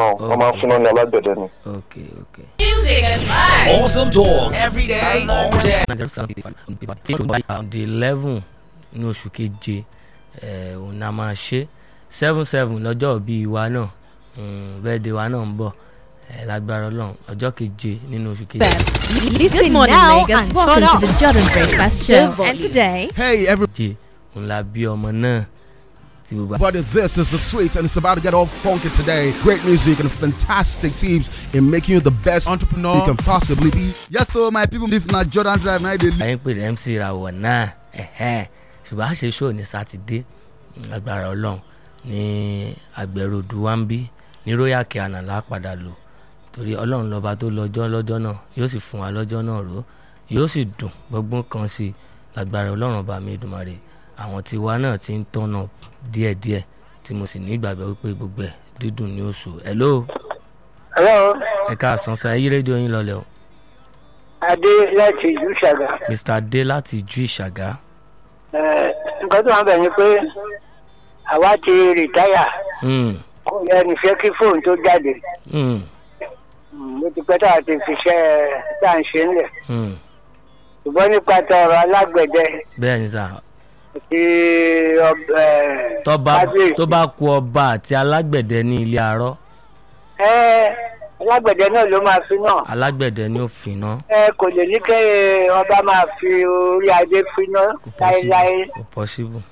náà wọ́n máa ń fún náà ní alágbẹ̀dẹ ni. ok ok. Music and vibes. Awesome talk every day, all day. on the eleven ní oṣù keje eh, òun náà máa ṣe seven seven lọ́jọ́ bíi wa náà bẹ́ẹ̀dẹ̀ wa náà ń bọ̀ eh, lágbára ọlọ́run ọjọ́ keje nínú oṣù keje. Listen Good morning, now Lagos. and Welcome turn to up. the Jordan Breakfast Show. volume. And today, Hey, keje òun la bí ọmọ náà tí gbogbo everybody, this is the sweet, and it's about to get all funky today. Great music and fantastic teams in making you the best entrepreneur you can possibly be. Yes, so my people, this is not Jordan Drive. Now they àyìn pè ní mc ìràwọ̀ náà ẹ̀hẹ́n. ṣùgbọ́n a ṣe ṣó ní sátidé agbára ọlọ́run ní agbẹ̀rọ̀dù wa ń bí ní royal kiana lápadà lò torí ọlọ́run lọ́ba tó lọ́jọ́ lọ́jọ́ náà yóò sì fún wa lọ́jọ́ náà ró yóò sì dùn gbọ́ngbọ́n kan sí i lágbára ọlọ́run ọba mi Èdùmàrè àwọn tiwa náà ti ń tọ́nà díẹ̀díẹ̀ tí mo sì ní ìgbàgbọ́ wípé gbogbo ẹ̀ dídùn ní oṣù hello Hello, ẹ káàsán sa ẹyí rédíò yín lọlẹ̀ o Adé láti ìlú Ṣàgá. mr adé láti ju ìṣàgá Ẹ, Nǹkan tó wà ń bẹ̀ ni pé àwa ti rìtáyà Hmm, kò yẹ ní fẹ́ kí fóònù tó jáde. hmm, Mo ti pẹ́ tá a ti fi ṣẹ́ tá à ń ṣe ńlẹ̀. hmm. Ṣùgbọ́n nípa tọrọ alágbẹ̀dẹ bẹ́ẹ̀ ni sà àti ọbẹ̀ tó bá tó bá ku ọba àti alágbẹ̀dẹ ní ilé arọ́ Ẹ alágbẹ̀dẹ náà ló máa fi náà. alágbẹ̀dẹ ní òfin náà Ẹ kò lè ní kẹ́ ọba máa fi orí adé fi náà kò possible láéláé. kò possible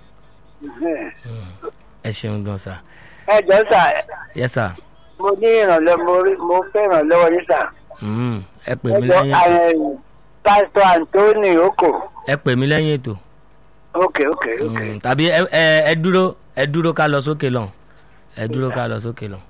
ẹ ṣeun gan sà Ẹ jọ sà, yes sà mo ní ìrànlọ́wọ́ mo rí- mo fẹ́ ìrànlọ́wọ́ yín sà. Mm, ẹ pè Ẹ mí jọ lẹ́yìn ètò àyẹ̀wò pásítọ̀ Anthony Oko. ẹ pè mí lẹ́yìn ètò ok ok ok Mm, tàbí ẹ ẹ ẹ dúró ẹ dúró ká lọ sókè lọ ẹ dúró ká lọ sókè lọ.